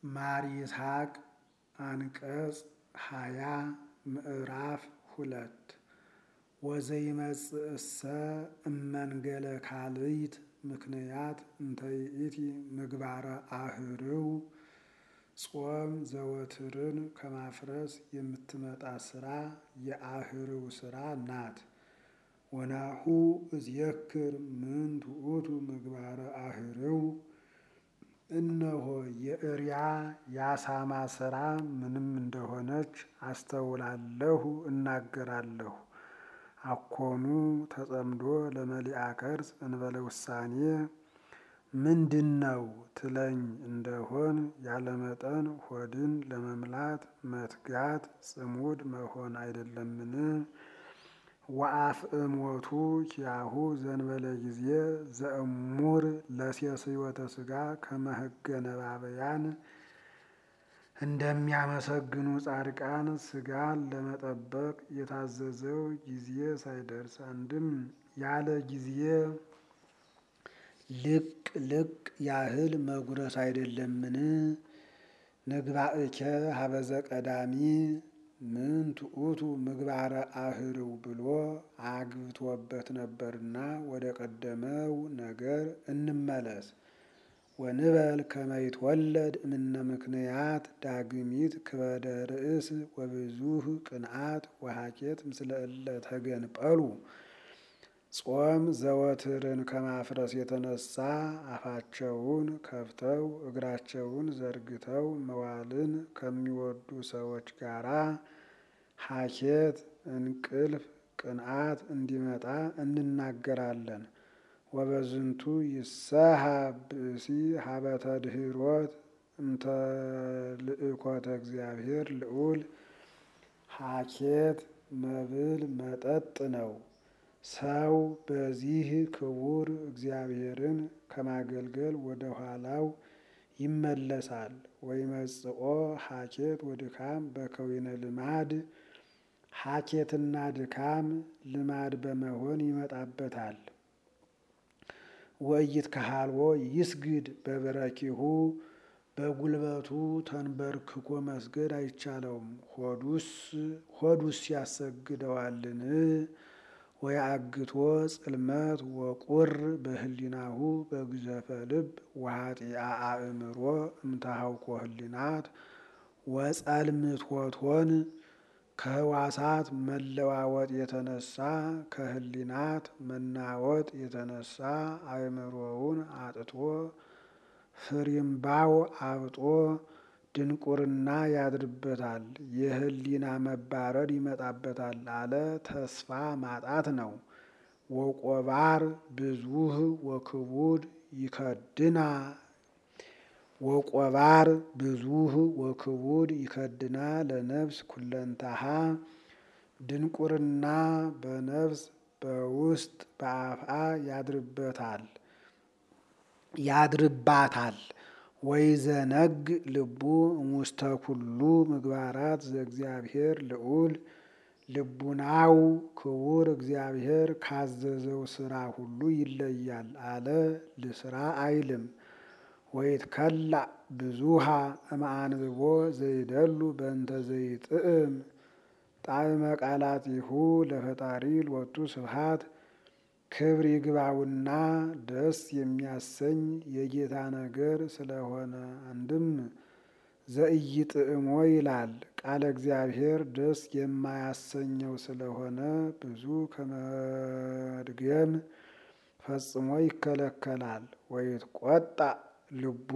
ማር ይስሐቅ አንቀጽ ሃያ ምዕራፍ ሁለት ወዘይመጽእሰ እመንገለ ካልእት ምክንያት እንተ ይእቲ ምግባረ አህርው ጾም ዘወትርን ከማፍረስ የምትመጣ ስራ የአህርው ስራ ናት። ወናሁ እዝየክር ምንት ውእቱ ምግባረ አህርው እነሆ የእሪያ የአሳማ ስራ ምንም እንደሆነች አስተውላለሁ እናገራለሁ። አኮኑ ተጸምዶ ለመሊአ ከርስ እንበለ ውሳኔ ምንድን ነው ትለኝ እንደሆን ያለመጠን ሆድን ለመምላት መትጋት ጽሙድ መሆን አይደለምን? ወአፍእሞቱ ኪያሁ ዘንበለ ጊዜ ዘእሙር ለሴስዮተ ስጋ ከመህገ ነባበያን እንደሚያመሰግኑ ጻድቃን ስጋን ለመጠበቅ የታዘዘው ጊዜ ሳይደርስ አንድም ያለ ጊዜ ልቅ ልቅ ያህል መጉረስ አይደለምን? ንግባእከ ሀበዘ ቀዳሚ ምንት ውእቱ ምግባረ አህርው ብሎ አግብቶበት ነበርና ወደ ቀደመው ነገር እንመለስ። ወንበል ከመ ይትወለድ እምነ ምክንያት ዳግሚት ክበደ ርእስ ወብዙህ ቅንዓት ወሀኬት ምስለ እለ ተገንጰሉ። ጾም ዘወትርን ከማፍረስ የተነሳ አፋቸውን ከፍተው እግራቸውን ዘርግተው መዋልን ከሚወዱ ሰዎች ጋራ ሀኬት፣ እንቅልፍ፣ ቅንዓት እንዲመጣ እንናገራለን። ወበዝንቱ ይሰሃብ ብእሲ ሀበተ ድኅሮት እንተ ልእኮተ እግዚአብሔር ልዑል ሀኬት መብል መጠጥ ነው። ሰው በዚህ ክቡር እግዚአብሔርን ከማገልገል ወደ ኋላው ይመለሳል። ወይመጽኦ ሀኬት ወድካም በከዊነ ልማድ ሀኬትና ድካም ልማድ በመሆን ይመጣበታል። ወእይት ከሃልዎ ይስግድ በብረኪሁ በጉልበቱ ተንበርክኮ መስገድ አይቻለውም። ሆዱስ ሆዱስ ያሰግደዋልን? ወየአግቶ ጽልመት ወቁር በህሊናሁ በግዘፈ ልብ ወኃጢአ አእምሮ እምተሃውኮ ህሊናት ወጸልምቶቶን ከህዋሳት መለዋወጥ የተነሳ ከህሊናት መናወጥ የተነሳ አእምሮውን አጥቶ ፍሪምባው አብጦ ድንቁርና ያድርበታል። የህሊና መባረር ይመጣበታል አለ ተስፋ ማጣት ነው። ወቆባር ብዙህ ወክቡድ ይከድና ወቆባር ብዙህ ወክቡድ ይከድና ለነፍስ ኩለንታሃ ድንቁርና በነፍስ በውስጥ በአፍአ ያድርበታል ያድርባታል። ወይዘነግ ልቡ እሙስተ ኩሉ ምግባራት ዘእግዚአብሔር ልዑል ልቡናው ክቡር እግዚአብሔር ካዘዘው ስራ ሁሉ ይለያል አለ ልስራ አይልም። ወይትከላእ ብዙሃ እምአንብቦ ዘይደሉ በእንተ ዘይጥዕም ጣዕመ ቃላቲሁ ለፈጣሪ ሎቱ ስብሐት ክብር ይግባውና ደስ የሚያሰኝ የጌታ ነገር ስለሆነ አንድም ዘኢይጥዕሞ ይላል። ቃለ እግዚአብሔር ደስ የማያሰኘው ስለሆነ ብዙ ከመድገም ፈጽሞ ይከለከላል። ወይትቆጣ ልቡ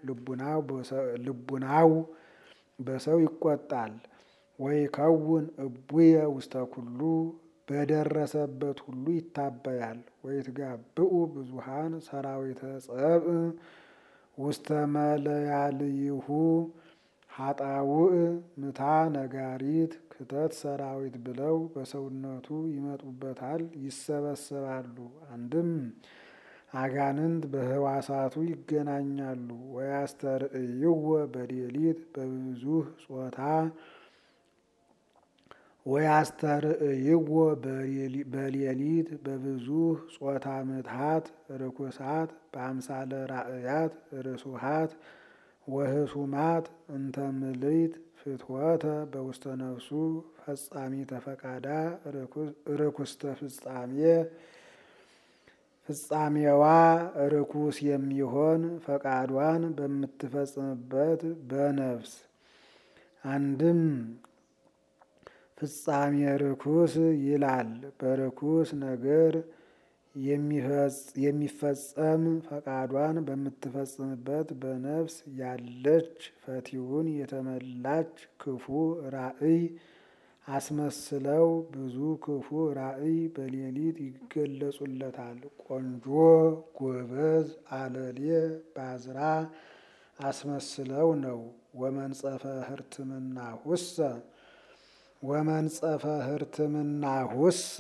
ልቡናው በሰው ይቆጣል። ወይከውን እቡየ ውስተ ኩሉ በደረሰበት ሁሉ ይታበያል። ወይትጋብኡ ብዙሃን ሰራዊተ ጸብእ ውስተ መለያልይሁ ሀጣውእ ምታ ነጋሪት ክተት ሰራዊት ብለው በሰውነቱ ይመጡበታል፣ ይሰበሰባሉ። አንድም አጋንንት በህዋሳቱ ይገናኛሉ። ወያስተርእይዎ በሌሊት በብዙህ ጾታ ወያስተርእይዎ በሌሊት በብዙ ጾታ ምትሃት ርኩሳት በአምሳለ ራእያት ርሱሃት ወህሱማት እንተ ምልይት ፍትወተ በውስተ ነፍሱ ፈጻሚ ተፈቃዳ ርኩስተ ፍጻሜ ፍጻሜዋ ርኩስ የሚሆን ፈቃዷን በምትፈጽምበት በነፍስ አንድም ፍጻሜ ርኩስ ይላል። በርኩስ ነገር የሚፈጸም ፈቃዷን በምትፈጽምበት በነፍስ ያለች ፈቲውን የተመላች ክፉ ራእይ አስመስለው ብዙ ክፉ ራእይ በሌሊት ይገለጹለታል። ቆንጆ፣ ጎበዝ፣ አለሌ፣ ባዝራ አስመስለው ነው። ወመንጸፈ ህርትምና ሁሰ ወመንጸፈ ህርትምና ሁሰ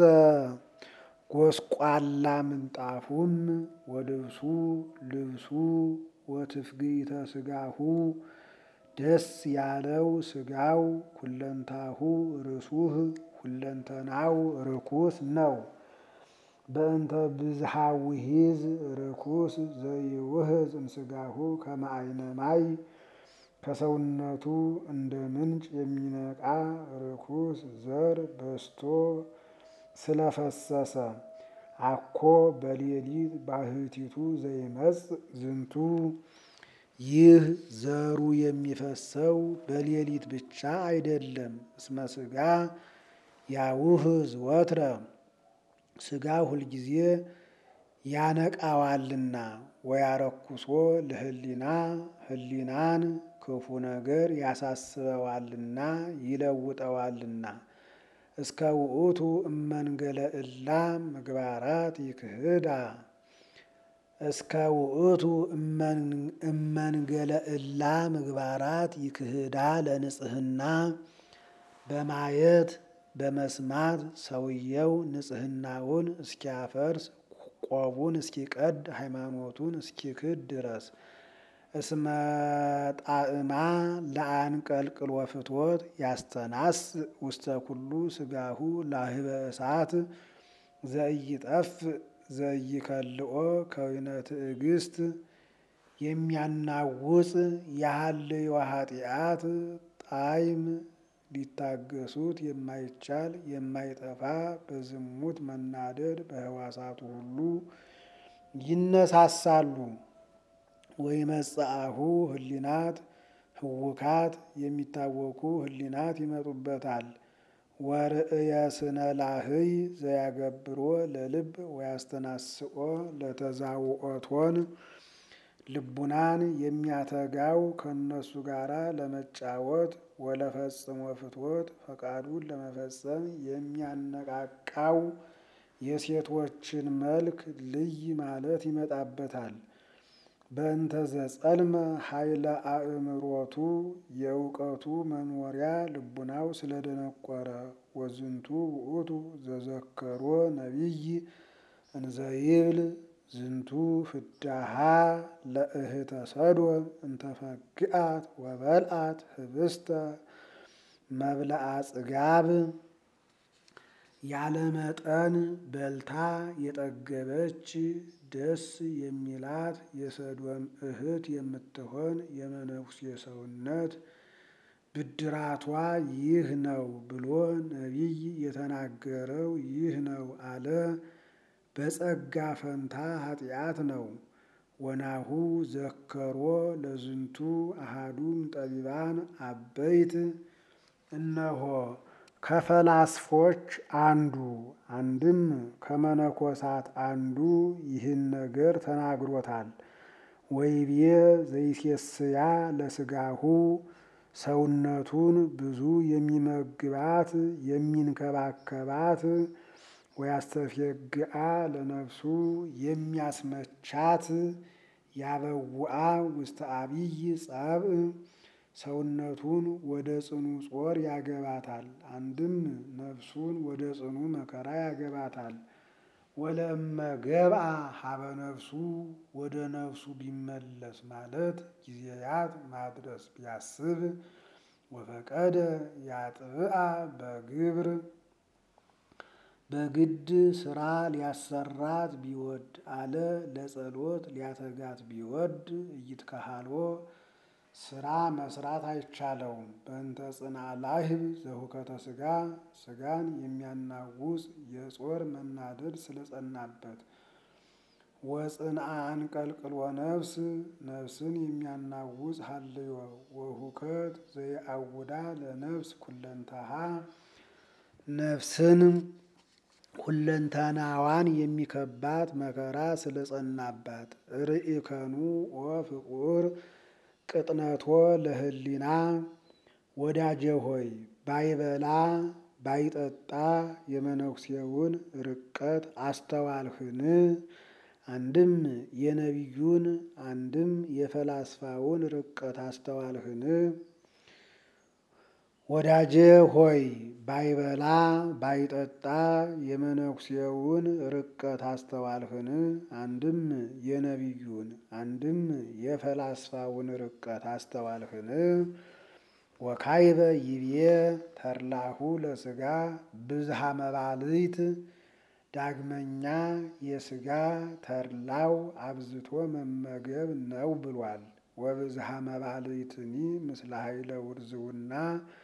ጎስቋላ ምንጣፉም ወልብሱ ልብሱ ወትፍግኢተ ስጋሁ ደስ ያለው ስጋው ሁለንታሁ ርሱህ ሁለንተናው ርኩስ ነው። በእንተ ብዝሃ ውሂዝ ርኩስ ዘይውህዝ እምስጋሁ ከመ አይነ ማይ ከሰውነቱ እንደ ምንጭ የሚነቃ ርኩስ ዘር በስቶ ስለፈሰሰ አኮ በሌሊት ባህቲቱ ዘይመጽእ ዝንቱ ይህ ዘሩ የሚፈሰው በሌሊት ብቻ አይደለም። እስመ ስጋ ያውህዝ ወትረ ስጋ ሁልጊዜ ያነቃዋልና ወያረኩሶ ለህሊና ህሊናን ክፉ ነገር ያሳስበዋልና ይለውጠዋልና እስከ ውእቱ እመንገለ እላ ምግባራት ይክህዳ እስከ ውእቱ እመንገለ እላ ምግባራት ይክህዳ ለንጽህና በማየት በመስማት ሰውየው ንጽህናውን እስኪያፈርስ ቆቡን እስኪቀድ ሃይማኖቱን እስኪክድ ድረስ እስመ ጣዕማ ለአንቀልቅል ወፍትወት ያስተናስ ውስተ ኩሉ ስጋሁ ላህበ እሳት ዘኢይጠፍ ዘይከልኦ ከዊነ ትዕግስት የሚያናውጽ የሀልዮ ኃጢአት ጣዕም ሊታገሱት የማይቻል የማይጠፋ በዝሙት መናደድ በህዋሳቱ ሁሉ ይነሳሳሉ። ወይመጽአሁ ህሊናት ህውካት የሚታወኩ ህሊናት ይመጡበታል። ወርእየ ስነ ላህይ ዘያገብሮ ለልብ ወያስተናስኦ ለተዛውኦቶን ልቡናን የሚያተጋው ከእነሱ ጋር ለመጫወት ወለፈጽሞ ፍትወት ፈቃዱን ለመፈጸም የሚያነቃቃው የሴቶችን መልክ ልይ ማለት ይመጣበታል። በእንተ ዘጸልመ ኃይለ አእምሮቱ የእውቀቱ መኖሪያ ልቡናው ስለደነቆረ ወዝንቱ ውእቱ ዘዘከሮ ነቢይ እንዘይብል ዝንቱ ፍዳሃ ለእህተ ሰዶም እንተፈግአት ወበልአት ህብስተ መብልአ ጽጋብ ያለመጠን በልታ የጠገበች ደስ የሚላት የሰዶም እህት የምትሆን የመነኩሴ ሰውነት ብድራቷ ይህ ነው ብሎ ነቢይ የተናገረው ይህ ነው አለ። በጸጋ ፈንታ ኃጢአት ነው። ወናሁ ዘከሮ ለዝንቱ አሃዱም ጠቢባን አበይት እነሆ ከፈላስፎች አንዱ አንድም ከመነኮሳት አንዱ ይህን ነገር ተናግሮታል። ወይቤ ዘይሴስያ ለስጋሁ ሰውነቱን ብዙ የሚመግባት የሚንከባከባት ወያስተፌግአ ለነፍሱ የሚያስመቻት ያበውአ ውስተ አብይ ጸብ ሰውነቱን ወደ ጽኑ ጾር ያገባታል። አንድም ነፍሱን ወደ ጽኑ መከራ ያገባታል። ወለእመ ገብአ ሀበ ነፍሱ ወደ ነፍሱ ቢመለስ ማለት ጊዜያት ማድረስ ቢያስብ ወፈቀደ ያጥብአ በግብር በግድ ስራ ሊያሰራት ቢወድ አለ ለጸሎት ሊያተጋት ቢወድ እይትከሃሎ ስራ መስራት አይቻለውም። በእንተ ጽና ላህብ ዘሁከተ ስጋ ስጋን የሚያናውጽ የጾር መናደድ ስለጸናበት ወጽንአ አንቀልቅሎ ነፍስ ነፍስን የሚያናውጽ ሀልዮ ወሁከት ዘየአውዳ ለነፍስ ኩለንታሃ ነፍስን ሁለንተናዋን የሚከባት መከራ ስለጸናባት ርኢከኑ ወፍቁር ቅጥነቶ ለህሊና ወዳጄ ሆይ ባይበላ ባይጠጣ የመነኩሴውን ርቀት አስተዋልህን? አንድም የነቢዩን አንድም የፈላስፋውን ርቀት አስተዋልህን? ወዳጄ ሆይ ባይበላ ባይጠጣ የመነኩሴውን ርቀት አስተዋልህን? አንድም የነቢዩን አንድም የፈላስፋውን ርቀት አስተዋልህን? ወካይበ ይቤ ተርላሁ ለስጋ ብዝሃ መባልት ዳግመኛ የስጋ ተድላው አብዝቶ መመገብ ነው ብሏል። ወብዝሃ መባልትኒ ምስለ ኃይለ ውርዝውና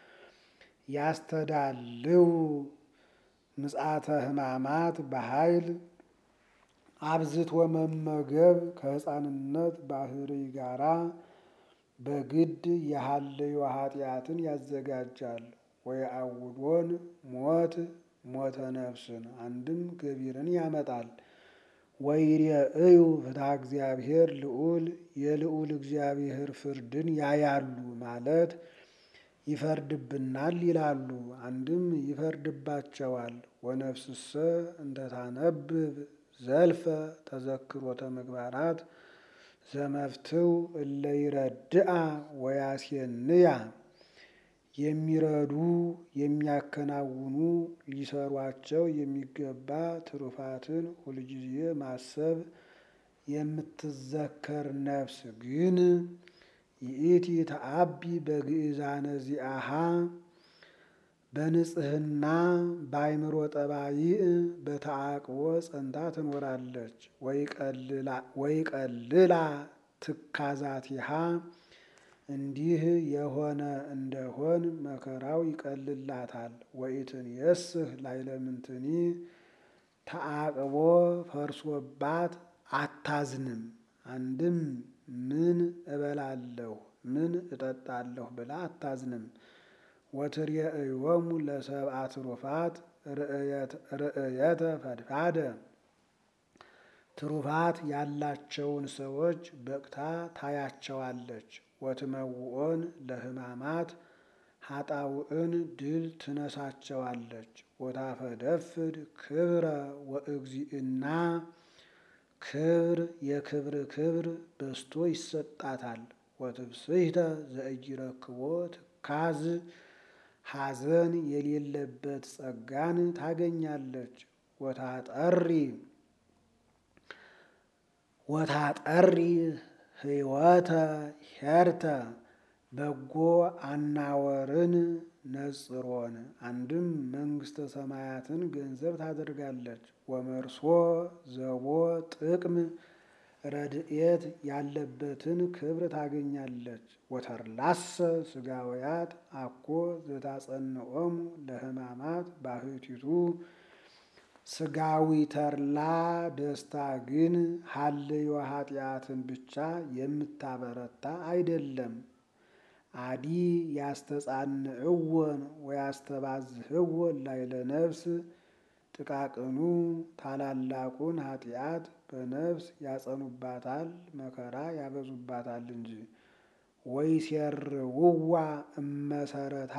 ያስተዳልው ምጽአተ ሕማማት በኃይል አብዝቶ መመገብ ከሕፃንነት ባህሪ ጋራ በግድ የሀለዮ ኃጢአትን ያዘጋጃል። ወየአውዶን ሞት ሞተ ነፍስን አንድም ገቢርን ያመጣል። ወይሬእዩ ፍትሐ እግዚአብሔር ልዑል የልዑል እግዚአብሔር ፍርድን ያያሉ ማለት ይፈርድብናል ይላሉ። አንድም ይፈርድባቸዋል። ወነፍስሰ እንተታነብብ ዘልፈ ተዘክሮተ ምግባራት ዘመፍትው እለ ይረድአ ወያሴንያ የሚረዱ የሚያከናውኑ ሊሰሯቸው የሚገባ ትሩፋትን ሁልጊዜ ማሰብ የምትዘከር ነፍስ ግን ይእቲ ተአቢ በግእዛነ ዚአሃ በንጽህና በአይምሮ ጠባይእ በተአቅቦ ጸንታ ትኖራለች። ወይቀልላ ትካዛቲሃ እንዲህ የሆነ እንደሆን መከራው ይቀልላታል። ወኢትን የስህ ላይለምንትኒ ተአቅቦ ፈርሶባት አታዝንም። አንድም ምን እበላለሁ ምን እጠጣለሁ ብላ አታዝንም። ወትርየእዮሙ ለሰብአ ትሩፋት ርእየተ ፈድፋደ ትሩፋት ያላቸውን ሰዎች በቅታ ታያቸዋለች። ወትመውዖን ለሕማማት ኃጣውዕን ድል ትነሳቸዋለች። ወታፈደፍድ ክብረ ወእግዚእና ክብር የክብር ክብር በስቶ ይሰጣታል። ወትብስሕተ ዘኢይረክቦ ትካዝ ሐዘን የሌለበት ጸጋን ታገኛለች። ወታጠሪ ወታጠሪ ሕይወተ ሄርተ በጎ አናወርን ነጽሮን አንድም መንግሥተ ሰማያትን ገንዘብ ታደርጋለች። ወመርሶ ዘቦ ጥቅም ረድኤት ያለበትን ክብር ታገኛለች። ወተርላሰ ስጋውያት አኮ ዘታጸንዖሙ ለሕማማት ባህቲቱ ስጋዊ ተርላ ደስታ ግን ሀልዮ ኃጢአትን ብቻ የምታበረታ አይደለም። አዲ ያስተጻንዕወን ወያስተባዝህወን ላዕለ ነፍስ ጥቃቅኑ ታላላቁን ኃጢአት በነፍስ ያጸኑባታል፣ መከራ ያበዙባታል እንጂ። ወይሴርውዋ እመሰረታ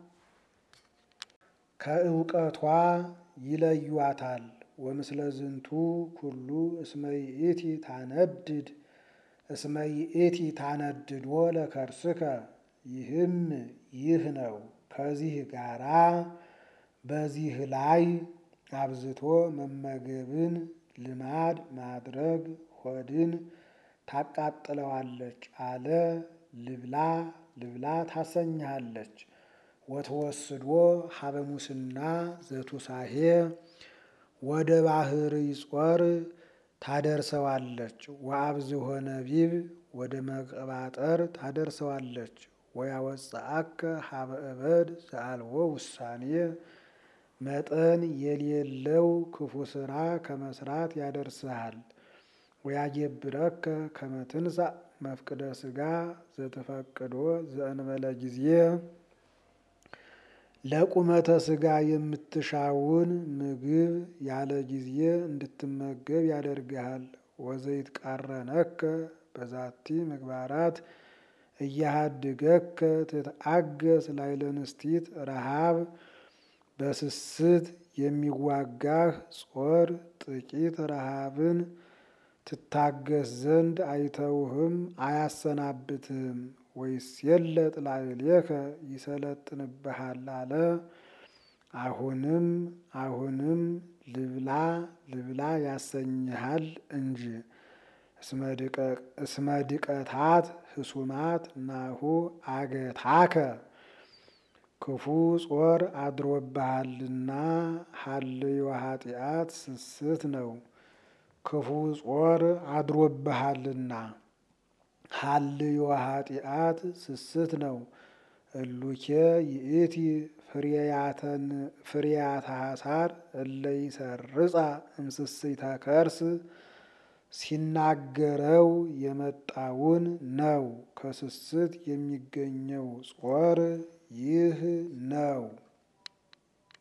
ከእውቀቷ ይለዩዋታል። ወምስለ ዝንቱ ኩሉ እስመ ይእቲ ታነድድ እስመ ይእቲ ታነድዶ ለከርስከ ይህም ይህ ነው። ከዚህ ጋራ በዚህ ላይ አብዝቶ መመገብን ልማድ ማድረግ ሆድን ታቃጥለዋለች አለ። ልብላ ልብላ ታሰኝሃለች። ወተወስዶ ሀበሙስና ዘቱሳሄ ወደ ባህር ይጾር ታደርሰዋለች። ወአብዝሆ ነቢብ ወደ መቀባጠር ታደርሰዋለች። ወያወፅአከ ሀበ እበድ ዘአልቦ ውሳኔ መጠን የሌለው ክፉ ስራ ከመስራት ያደርስሃል። ወያጌብረከ ከመ ትንሣእ መፍቅደ ሥጋ ዘተፈቅዶ ዘእንበለ ጊዜ ለቁመተ ሥጋ የምትሻውን ምግብ ያለ ጊዜ እንድትመገብ ያደርግሃል። ወዘይት ቃረነከ በዛቲ ምግባራት እያሃድገከ ትትአገስ ላዕለ ንስቲት ረሃብ በስስት የሚዋጋህ ጾር ጥቂት ረሃብን ትታገስ ዘንድ አይተውህም አያሰናብትህም። ወይሴለጥ ላዕሌከ ይሰለጥንብሃል አለ። አሁንም አሁንም ልብላ ልብላ ያሰኝሃል እንጂ እስመ ድቀታት ህሱማት ናሁ አገታከ ክፉ ጾር አድሮብሃልና ሀልዮ ኃጢአት ስስት ነው። ክፉ ጾር አድሮብሃልና ሀልዮ ኃጢአት ስስት ነው። እሉኬ ይእቲ ፍሬያተ ሐሳር እለ ይሰርጻ እምስስይተ ከርስ ሲናገረው የመጣውን ነው። ከስስት የሚገኘው ጾር ይህ ነው።